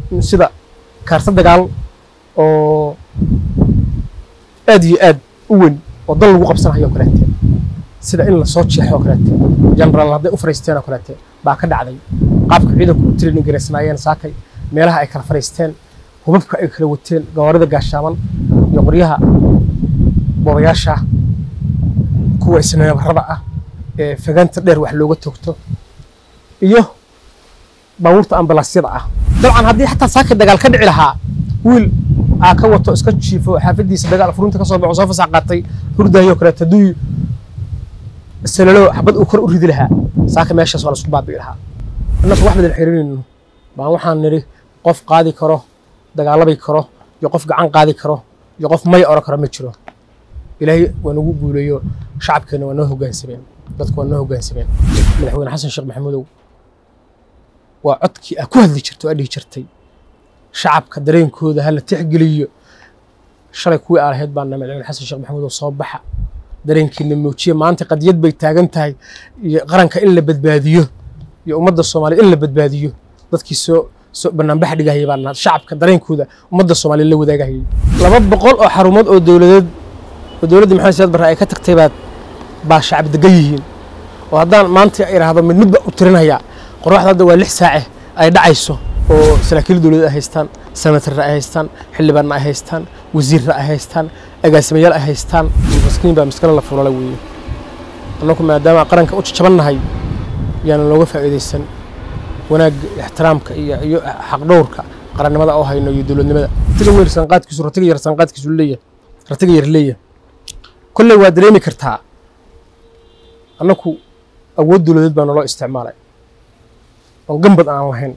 sida kaarta dagaal oo aad iyo aad u weyn oo dal lagu qabsanayo oo kaleete sida in lasoo jeexo oo kaleete generaal hadday u fariisteen oo kaleete baa ka dhacday qaabka ciidanku u training garaysnaayeen saakay meelaha ay kala fariisteen hubabka ay kala wateen gawaarida gaashaaman iyo qoryaha boobayaasha kuwa isneebarada ah ee fagaanta dheer wax looga toogto iyo baabuurta ambalaasyada ah dabcan haddii xataa saakay dagaal ka dhici lahaa wiil aa ka wato iska jiifo xaafadiisa dagaal furunta ka soo baxo soo fasax qaatay hurdaayo kaleeto hadduu salalo xabad uu kor u ridi lahaa saaka meeshaas waa la isku baabi'i lahaa annagu wax badan xirinayno baan waxaan nidhi qof qaadi karo dagaalabi karo iyo qof gacan qaadi karo iyo qof may oran karo ma jiro ilaahay waa nagu guuleeyo shacabkeena waa noo hoggaansameen dadku waa noo hoggaansameen madaxweyne xasan sheekh maxamuudow waa codkii aa ku hadli jirto aa dhihi jirtay shacabka dareenkooda ha la tixgeliyo shalay kuwii aa lahayd baana madaxweyne xasan sheekh maxamuudow soo baxa dareenkiina muujiya maanta qadiyad bay taagan tahay iyo qaranka in la badbaadiyo iyo ummadda soomaaliya in la badbaadiyo dadkii soo soo banaanbax dhigahayay baana shacabka dareenkooda ummadda soomaaliya la wadaagahayay laba boqol oo xarumood oo dowladeed oo dowladda maxamed siyaad barre ay ka tagtay baad baa shacab degan yihiin oo haddaan maanta idhaahdo mid midba u tirinaya qorraxda hadda waa lix saace ay dhacayso oo saraakiil dowladeed ay haystaan senatarra ay haystaan xildhibaanna ay haystaan wasiirra ay haystaan agaasimayaal ay haystaan maskiin baa maskale la fulala weeye annagu maadaama qaranka u jajabannahay yaanan looga faa'iidaysan wanaagga ixtiraamka iyo iyo xaqdhowrka qarannimada oo hayno iyo dowladnimada ratiga weyn sanqaadkiisu ratiga yar sanqaadkiisu leeyahay ratiga yar leeyahay kolley waa dareemi kartaa annaku awood dowladeed baa naloo isticmaalay oo gambad aan lahayn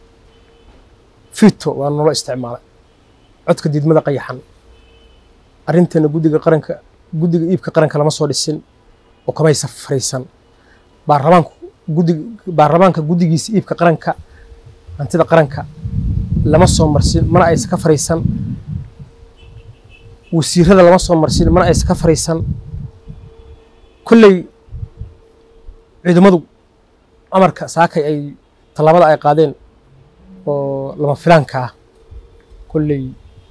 fito waa naloo isticmaalay codka diidmada qayaxan arrinteena guddiga qaranka guddiga iibka qaranka lama soo dhisin oo kamaysa fariisan baarlamaanku guddiga baarlamaanka guddigiisa iibka qaranka hantida qaranka lama soo marsin mana aysa ka fariisan wasiirada lama soo marsin mana aysa ka fariisan kolley ciidamadu amarka saakay ay tallaabada ay qaadeen oo lama filaanka ah kolley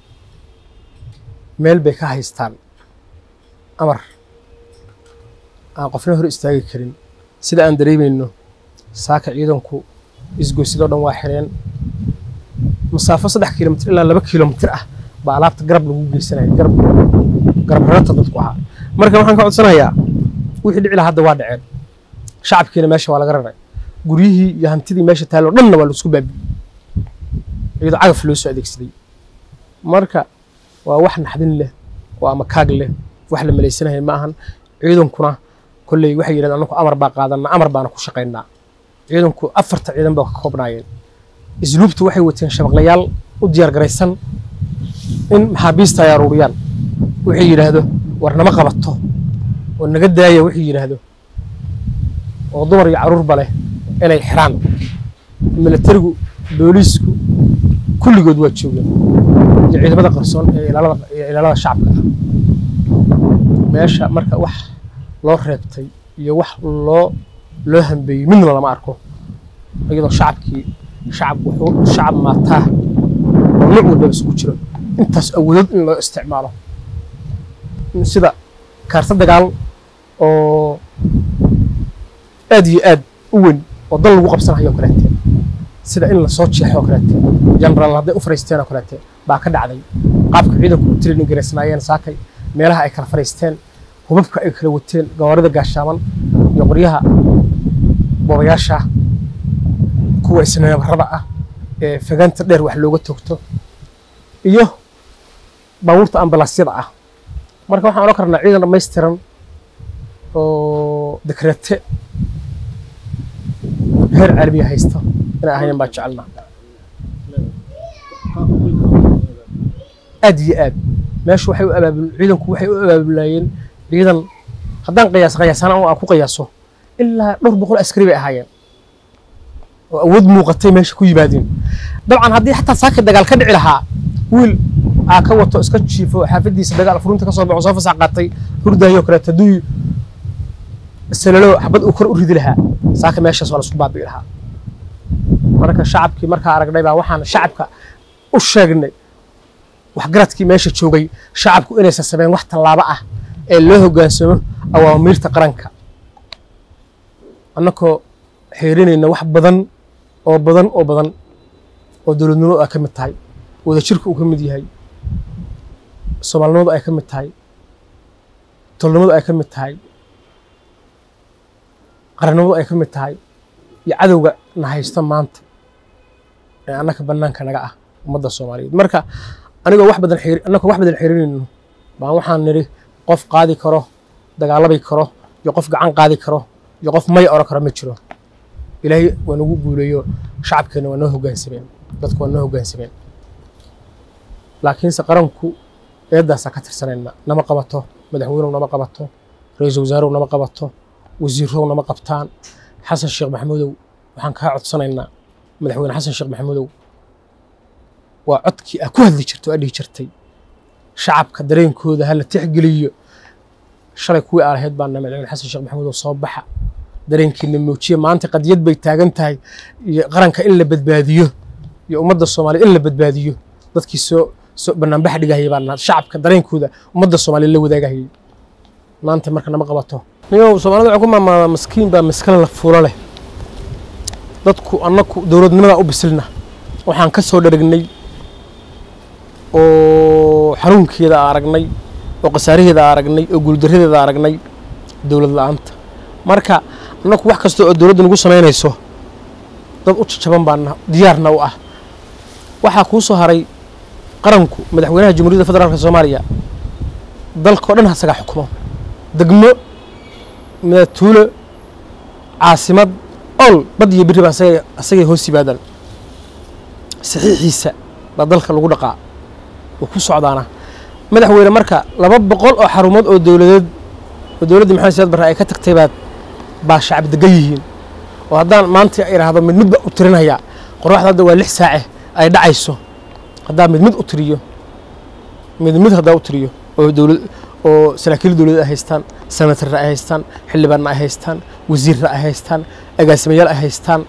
meel bay ka haystaan amar aan qofna hor istaagi karin sida aan dareemayno saaka ciidanku isgoysidoo dhan waa xireen masaafo saddex kilomitr ilaa laba kilomitr ah baa alaabta garab lagu geysanaya garab garab rarata dadku ahaa marka waxaan ka codsanayaa wixii dhici lahaa hadda waa dhaceen shacabkiina meesha waa laga raray guryihii iyo hantidii meesha taalloo dhanna waa laisku baabi'iyey iyadoo cagaf loo soo adeegsaday marka waa wax naxdin leh oo ama kaag leh wax la malaysanahay ma ahan ciidankuna kolley waxay yidhahdeen annaku amar baa qaadanaa amar baana ku shaqaynaa ciidanku afarta ciidan baa ka koobnaayeen isluubtu waxay wateen shabaqlayaal u diyaar garaysan in maxaabiista ay aruuriyaan wixii yidhaahdo war nama qabato oo naga daaya wixii yidhaahdo oo dumar iyo carruurba leh inay xiraan milatarigu booliisku kulligood waa joogeen iyo ciidamada qarsoon ee ilaalada ee ilaalada shacabka ah meesha marka wax loo reebtay iyo wax loo loo hambeeyey midna lama arko iyadoo shacabkii shacab wuxuu shacab maataa oo nooc walbaba isugu jiro intaas awoodood in loo isticmaalo sida kaarta dagaal oo aad iyo aad u weyn oo dal lagu qabsanayo oo kaleete sida in lasoo jeexo oo kaleete generaal hadday u fariisteen oo kaleete baa ka dhacday qaabka ciidanku u training garaysnaayeen saakay meelaha ay kala fariisteen hubabka ay kala wateen gawaarida gaashaaman iyo qoryaha boobayaasha kuwa isneebarada ah ee fagaanta dheer wax looga toogto iyo baabuurta ambalaasyada ah marka waxaan odhan karnaa ciidan dhammaystiran oo dekreete heer caalamiya haysta inay ahayn baa jecelnaa aad iyo aad meeshu waxay u abaabul ciidanku waxay u abaabulayeen ciidan haddaan qiyaas qiyaasana aan ku qiyaaso ilaa dhowr boqol askari bay ahaayeen oo awood muuqatay meesha ku yimaadeen dabcan haddii xataa saakay dagaal ka dhici lahaa wiil aa ka wato iska jiifo xaafadiisa dagaal furunta ka soo baxo soo fasax qaatay hurdaayo kaleeto hadduu salalo xabad uu kor u ridi lahaa saaka meeshaas waa la isku baabi'i lahaa marka shacabkii markaa aragnay baa waxaan shacabka u sheegnay waxgaradkii meesha joogay shacabku inaysan sameyn wax tallaabo ah ee loo hoggaansamo awaamiirta qaranka annakoo xeerinayna wax badan oo badan oo badan oo dowladnimadu ay ka mid tahay wadajirku uu ka mid yahay soomaalinimadu ay ka mid tahay tolnimadu ay ka mid tahay qarannimadu ay ka mid tahay iyo cadowga na haysta maanta ee annaka bannaanka naga ah ummadda soomaaliyeed marka anigoo wax badan xeeri annakoo wax badan xeerinayno baan waxaan nidhi qof qaadi karo dagaalabi karo iyo qof gacan qaadi karo iyo qof may oran karo ma jiro ilaahay waa nagu guuleeyo shacabkeenna waa noo hoggaansameen dadku waa noo hoggaansameen laakiinse qaranku eeddaasaa ka tirsanayna nama qabato madaxweynow nama qabato ra-iisul wasaarow nama qabato wasiirow nama qabtaan xasan sheekh maxamuudow waxaan kaa codsanaynaa madaxweyne xasan sheekh maxamuudow waa codkii aa ku hadli jirto aa dhihi jirtay shacabka dareenkooda hala tixgeliyo shalay kuwii aa lahayd baana madaxweyne xasan sheekh maxamuudow soo baxa dareenkiina muujiya maanta qadiyad bay taagan tahay iyo qaranka in la badbaadiyo iyo ummadda soomaaliya in la badbaadiyo dadkii soo soo banaanbax dhigahayay baa shacabka dareenkooda ummadda soomaaliya la wadaagahayay maanta marka nama qabato niyow soomaalida waxay ku maamaadaa maskiin baa maskala la fuulo leh dadku annaku dowladnimadaa u bisilna waxaan ka soo dharagnay oo xanuunkeeda aragnay oo khasaaraheeda aragnay oo guuldaradeeda aragnay dowlad la-aanta marka annaku wax kasta oo dowladda nagu samaynayso dad u jajaban baana diyaarna u ah waxaa kuu soo haray qaranku madaxweynaha jamhuuriyadda federaalka soomaaliya dalkao dhan hasagaa xukumo degmo midatuulo caasimad ol bad iyo biri baa asagay hoos yimaadaan saxiixiisa baa dalka lagu dhaqaa oo ku socdaana madaxweyne marka laba boqol oo xarumood oo dowladeed oo dowladdii maxamed siyaad barre ay ka tagtay baad baa shacab degan yihiin oo haddaan maanta idhaahdo mid mid baa u tirinhayaa qorraxda hadda waa lix saace ay dhacayso haddaa mid mid u tiriyo mid mid haddaa u tiriyo oo dowlad oo saraakiil dowladeed ay haystaan senatarra ay haystaan xildhibaanna ay haystaan wasiirra ay haystaan agaasimayaal ay haystaan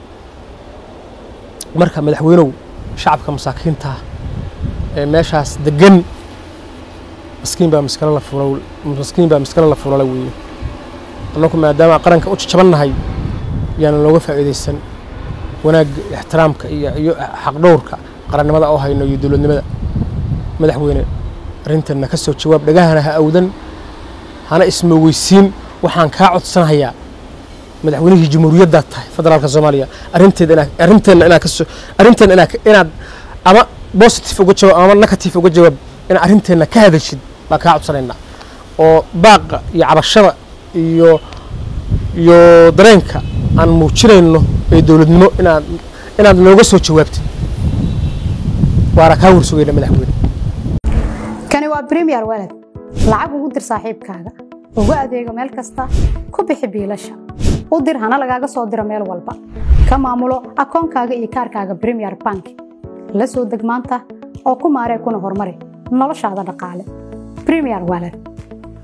marka madaxweynow shacabka masaakiinta ee meeshaas degan maskiin baa maskalo la fuula maskiin baa maskalo la fuulala weeye annaku maadaama qaranka u jajabannahay yaana looga faa'iidaysan wanaagga ixtiraamka iyo iyo xaqdhowrka qarannimada oo hayno iyo dowladnimada madaxweyne arrintanna ka soo jawaab dhagahana ha awdan hana ismoogeysiin waxaan kaa codsanhayaa madaxweynihii jamhuuriyaddaad tahay federaalka soomaaliya arrinteeda inaa arrinteenna inaad kasoo arrinteenna inaad inaad ama positive uga jawaab ama negative uga jawaab inaad arrinteenna ka hadashid baan kaa codsanaynaa oo baaqa iyo cabashada iyo iyo dareenka aan muujinayno ee dowladnimo inaad inaad nooga soo jawaabtid waana kaa warsugayna madaxweyne kani waa premier walad lacag ugu dir saaxiibkaaga ugu adeego meel kasta ku bixi biilasha u dir hana lagaaga soo diro meel walba ka maamulo akoonkaaga iyo kaarkaaga premier bank la soo deg maanta oo ku maaree kuna horumari noloshaada dhaqaale premier walad